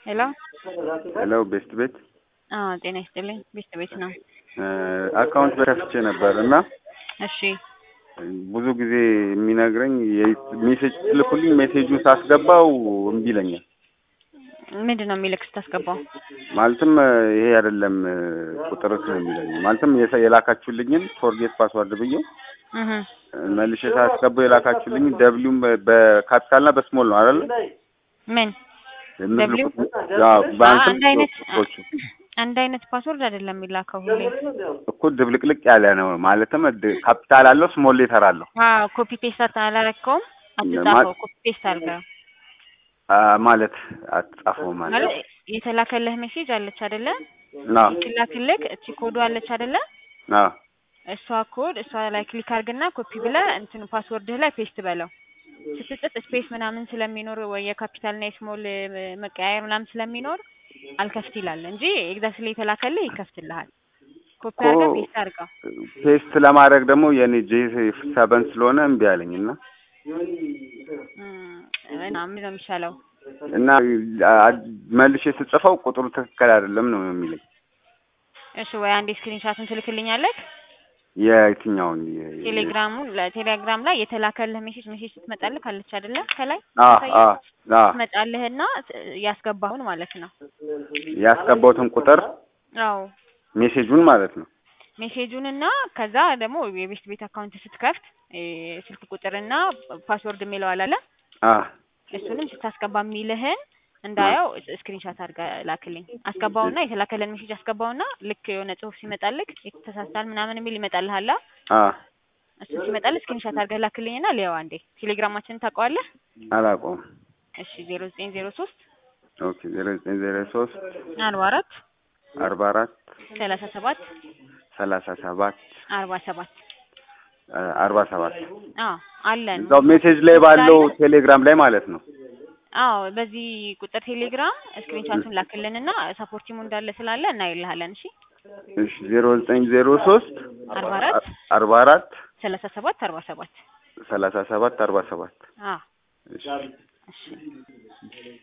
ሄሎ ሄሎ ቤስት ቤት አዎ ጤና ይስጥልኝ ቤስት ቤት ነው አካውንት በከፍቼ ነበር እና እሺ ብዙ ጊዜ የሚነግረኝ ሜሴጅ ልኩልኝ ሜሴጁን ሳስገባው እምቢ ይለኛል። ምንድን ነው የሚልክ ስታስገባው ማለትም ይሄ አይደለም ቁጥርህ ነው የሚለኝ። ማለትም የሰ- የላካችሁልኝን ፎርጌት ፓስዋርድ ብዬ እህ መልሼ ሳስገባው የላካችሁልኝ ደብሊውም በካፒታልና በስሞል ነው አይደል? ምን ደብሊው? አዎ በአንተም አንድ አይነት ቁጥሮቹ አንድ አይነት ፓስወርድ አይደለም የሚላከው ሁሌ እኮ ድብልቅልቅ ያለ ነው። ማለትም ድ- ካፒታል አለው ስሞል ሌተር አለው አዎ ኮፒ ፔስት አላረከውም አትጻፈው ኮፒ ፔስት አድርገው አ፣ ማለት አትጻፈው ማለት ማለት የተላከልህ ሜሴጅ አለች አይደለ ና ሲላክልክ እቺ ኮዱ አለች አይደለ ና እሷ ኮድ እሷ ላይ ክሊክ አድርግና ኮፒ ብለህ እንትኑ ፓስወርድህ ላይ ፔስት በለው ስትጽፍ ስፔስ ምናምን ስለሚኖር ወይ የካፒታልና የስሞል መቀያየር ምናምን ስለሚኖር አልከፍት ይላል እንጂ ኤግዛክትሊ የተላከልህ ይከፍትልሃል። ኮፒ አድርገህ እኮ ፔስት አድርገው። ፔስት ለማድረግ ደግሞ የኔ ጄ ሰበን ስለሆነ እምቢ አለኝ እና እም፣ እና ምን ነው የሚሻለው? እና አ- መልሼ ስጽፈው ቁጥሩ ትክክል አይደለም ነው የሚለኝ። እሺ ወይ አንዴ ስክሪንሻቱን ትልክልኛለህ? የየትኛውን የ- ቴሌግራሙን ለቴሌግራም ላይ የተላከልህ ሜሴጅ ሜሴጅ ስትመጣልህ አለች አይደለ ከላይ አ ታሳያለህ? አ አ ትመጣልህና ያስገባሁን ማለት ነው። ያስገባሁትን ቁጥር አዎ ሜሴጁን ማለት ነው። ሜሴጁን እና ከዛ ደግሞ የቤስት ቤት አካውንት ስትከፍት እ፣ ስልክ ቁጥርና ፓስወርድ የሚለው አላለ አ እሱንም ስታስገባ የሚልህን እንዳየው ስክሪንሻት አድርገህ ላክልኝ። አስገባውና የተላከልን ሜሴጅ አስገባውና ልክ የሆነ ጽሁፍ ሲመጣልክ የተሳሳል ምናምን የሚል ይመጣልሃል። አ እሱ ሲመጣልህ ስክሪንሻት አድርገህ ላክልኝና ሊያው አንዴ ቴሌግራማችንን ታውቀዋለህ? አላውቀውም። እሺ ዜሮ ዘጠኝ ዜሮ ሶስት ኦኬ ዜሮ ዘጠኝ ዜሮ ሶስት አርባ አራት አርባ አራት ሰላሳ ሰባት ሰላሳ ሰባት አርባ ሰባት አ፣ አርባ ሰባት አዎ አለን። እዛው ሜሴጅ ላይ ባለው ቴሌግራም ላይ ማለት ነው። አዎ በዚህ ቁጥር ቴሌግራም ስክሪንሻቱን ላክልንና ሰፖርቲሙ እንዳለ ስላለ እናይልሃለን። እሺ እሺ ዜሮ ዘጠኝ ዜሮ ሶስት አርባ አራት አርባ አራት ሰላሳ ሰባት አርባ ሰባት ሰላሳ ሰባት አርባ ሰባት አዎ እሺ እሺ